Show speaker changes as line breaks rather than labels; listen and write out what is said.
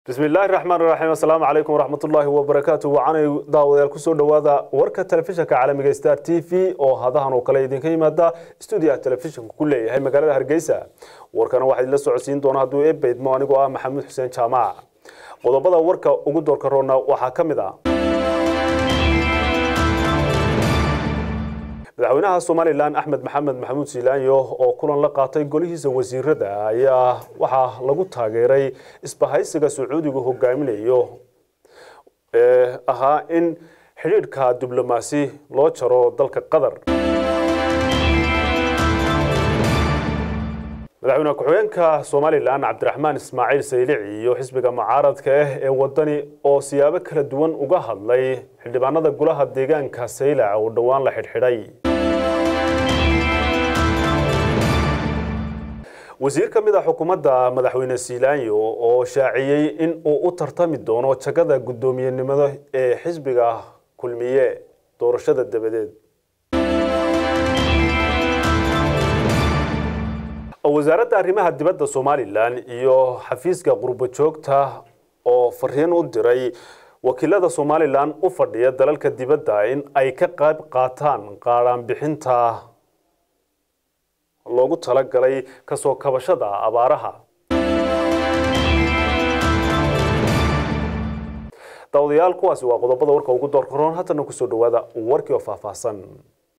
bismi illaahi raxmaan raxiim assalaamu calaykum waraxmatullaahi wabarakaatu wacanay daawadayaal kusoo dhowaada warka telefishinka caalamiga star t v oo hadahan oo kale idinka yimaada stuudiyaha telefishinka ku leeyahay magaalada hargeysa warkana waxaa idinla socodsiin doona hadduu eebeydmo anigoo ah maxamuud xuseen jaamac qodobada warka ugu doorka roona waxaa ka mid ah madaxweynaha somalilan axmed maxamed maxamuud siilaanyo oo kulan la qaatay golihiisa wasiirada ayaa waxaa lagu taageeray isbahaysiga sacuudigu hogaaminayo ee ahaa in xidhiidhka diblomaasi loo jaro dalka qatar madaxweyne ku-xigeenka somalilan cabdiraxmaan ismaaciil saylici iyo xisbiga mucaaradka ah ee wadani oo siyaabo kala duwan uga hadlay xildhibaanada golaha deegaanka saylac oo dhowaan la xidhxidhay wasiir ka mid a xukuumadda madaxweyne siilaanyo oo shaaciyey in uu u tartami doono jagada guddoomiyenimada ee xisbiga kulmiye doorashada dabadeed wasaaradda arrimaha dibadda somalilan iyo xafiiska qurbo joogta oo fariin u diray wakiilada somalilan u fadhiya dalalka dibadda in ay ka qayb qaataan qaadhaanbixinta loogu talagalay kasoo kabashada abaaraha daawadayaal kuwaasi waa qodobada warka ugu doorka roon haddana kusoo dhawaada warkii oo faahfaahsan